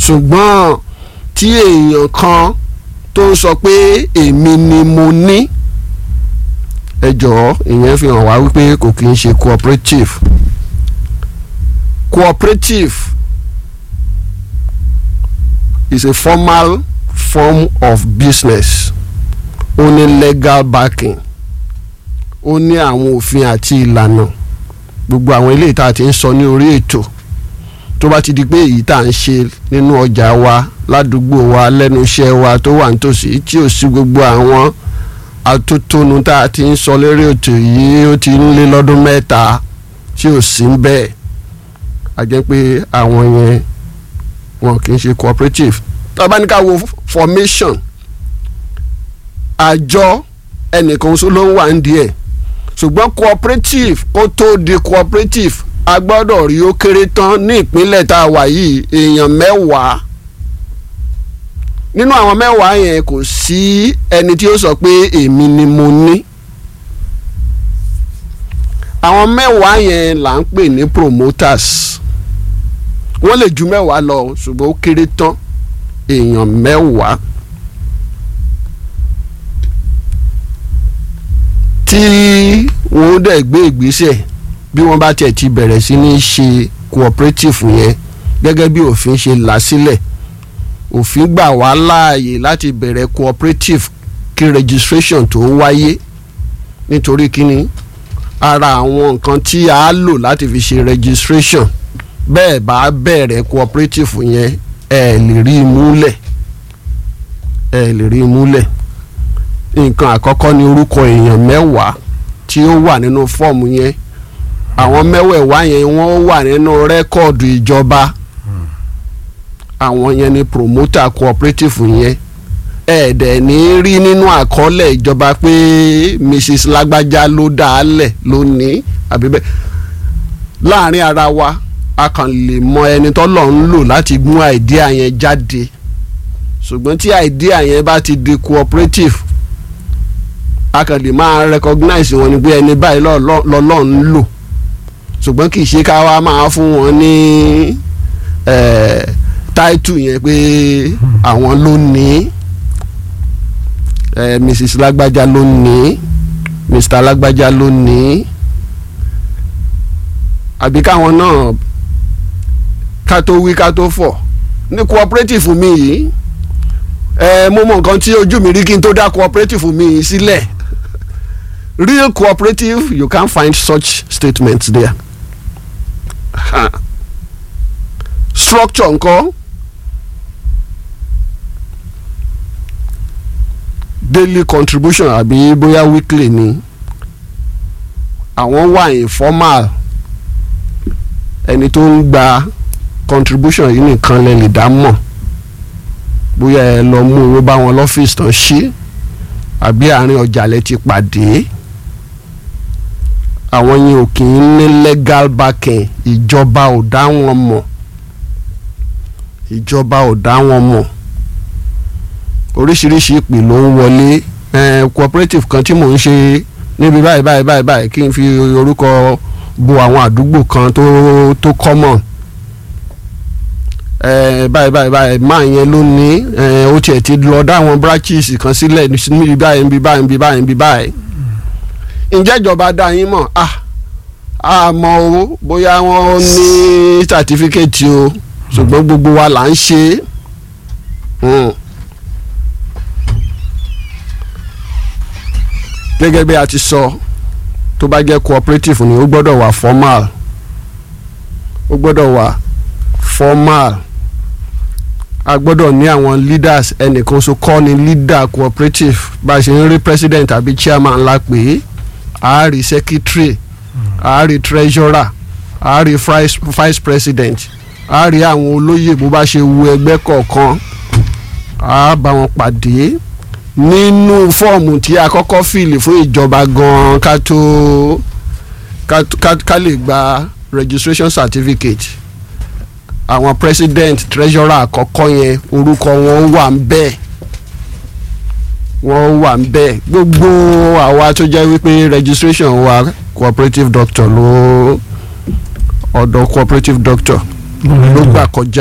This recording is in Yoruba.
ṣùgbọ́n tí èèyàn kan tó ń sọ pé èmi ni mo ní ẹ jọ̀ọ́ ìyẹn fi hàn wá wípé kò kí ń ṣe cooperative cooperative is a formal form of business ó ní legal backing ó ní àwọn òfin àti ìlànà gbogbo àwọn eléyìí tá a ti ń sọ ní orí ètò tó bá ti di pé èyí tá à ń ṣe nínú ọjà wa ládùúgbò wa lẹ́nu iṣẹ́ wa tó wà nítòsí tí ò sí gbogbo àwọn atótónu tá a ti ń sọ lérí ètò yìí ó ti ń lé lọ́dún mẹ́ta tí ò sí ń bẹ́ẹ̀ a jẹ́ pé àwọn yẹn wọn kì í ṣe cooperative tá a bá ní ká wo formation àjọ ẹnìkan ṣó ló ń wà ń díẹ̀ ṣùgbọ́n cooperative kó tó di cooperative a gbọ́dọ̀ rí ó kéré tán ní ìpínlẹ̀ tá a wà yìí èèyàn mẹ́wàá nínú àwọn mẹ́wàá yẹn kò sí ẹni tí ó sọ pé èmi ni mo ní àwọn mẹ́wàá yẹn là ń pè ní promoters wọ́n lè ju mẹ́wàá lọ ṣùgbọ́n ó kéré tán èèyàn mẹ́wàá tí wọ́n dẹ̀ gbé ìgbésẹ̀ bí wọ́n bá tiẹ̀ ti bẹ̀rẹ̀ sí ní ṣe cooperative yẹn gẹ́gẹ́ bí òfin ṣe là sílẹ̀ òfin gbà wá láàyè láti bẹ̀rẹ̀ cooperative kí registration tó wáyé nítorí kíni ara àwọn nǹkan tí a lò láti fi ṣe registration bẹ́ẹ̀ bá bẹ̀rẹ̀ cooperative yẹn ẹ lè rí i múlẹ̀ ẹ lè rí i múlẹ̀ nǹkan àkọ́kọ́ ni orúkọ èèyàn mẹ́wàá tí ó wà nínú fọ́ọ̀mù yẹn àwọn mẹ́wẹ̀ẹ̀wá yẹn wọ́n wà nínú rẹ́kọ̀dù ìjọba àwọn yẹn ni promoter cooperative yẹn ẹ̀ẹ́dẹ̀ ní rí nínú àkọọ́lẹ̀ ìjọba pé Mrs. lágbájá ló dá a lẹ̀ ló ní àbí bẹ́ẹ̀ láàrin ara wa a kàn lè mọ ẹni tọ́lọ̀ ń lò láti gún àìdíà yẹn jáde ṣùgbọ́n tí àìdíà yẹn bá ti di cooperative a kàn lè máa recognize wọn ni pé ẹni báyìí lọ́lọ́ ń lò ṣùgbọ́n kì í ṣe ká wá máa fún wọn ní táìtù yẹn pé àwọn ló ní Mrs. lágbájá ló ní Mr. lágbájá ló ní àbí káwọn náà ká tó wí ká tó fọ̀ ní cooperative mi yìí ẹ mo mọ nǹkan tí ojú mi rí kí n tó dá cooperative mi yìí sílẹ̀ real cooperative you can't find such statements there ha. structure ńkọ́ daily contribution àbí bóyá weekly ni àwọn wà informal ẹni tó ń gba contribution yìí nìkan lè lè dá mọ̀ bóyá ẹ lọ mú owó bá wọn lọ́fíìsì tán ṣí àbí àárín ọjà lẹ ti pàdé àwọn yẹn ò kì í ní legal backing ìjọba ò dá wọn mọ̀ ìjọba ò dá wọn mọ̀ oríṣiríṣi ìpè ló ń wọlé eh, cooperative kan tí mò ń ṣe níbi báyìí báyìí báyìí báyìí kí n fi orúkọ bo àwọn àdúgbò kan tó tó common eh, báyìí báyìí báyìí máa yẹn ló ní eh, ó tiẹ̀ ti lọ dá àwọn branches kan sílẹ̀ níbi báyìí níbi báyìí níbi báyìí níbi báyìí ǹjẹ́ ìjọba dá yín mọ̀ ah àmọ́ o bóyá wọ́n ní certificate o ṣùgbọ́n gbogbo wa là ń ṣe é. gẹ́gẹ́ bí a ti sọ tó bá jẹ́ cooperative ni ó gbọ́dọ̀ wà formal ó gbọ́dọ̀ wà formal a gbọ́dọ̀ ní àwọn leaders ẹnìkan so kọ́ ni leader cooperative bá a ṣe ń rí president àbí chairman la pè é a rí secretary a rí treasurer a rí vice president a rí àwọn olóyè bó bá ṣe wu ẹgbẹ́ kọ̀ọ̀kan a bá wọn pàdé nínú fọ́ọ̀mù tí a kọ́kọ́ fìlì fún ìjọba gan-an ká tó ká lè gba registration certificate àwọn president treasurer àkọ́kọ́ yẹn orúkọ wọn wà ń bẹ́ẹ̀ wọ́n wà ń bẹ́ẹ̀ gbogbo àwa tó jẹ́ wípé registration wa cooperative doctor ló ọ̀dọ̀ cooperative doctor ló gbà kọjá.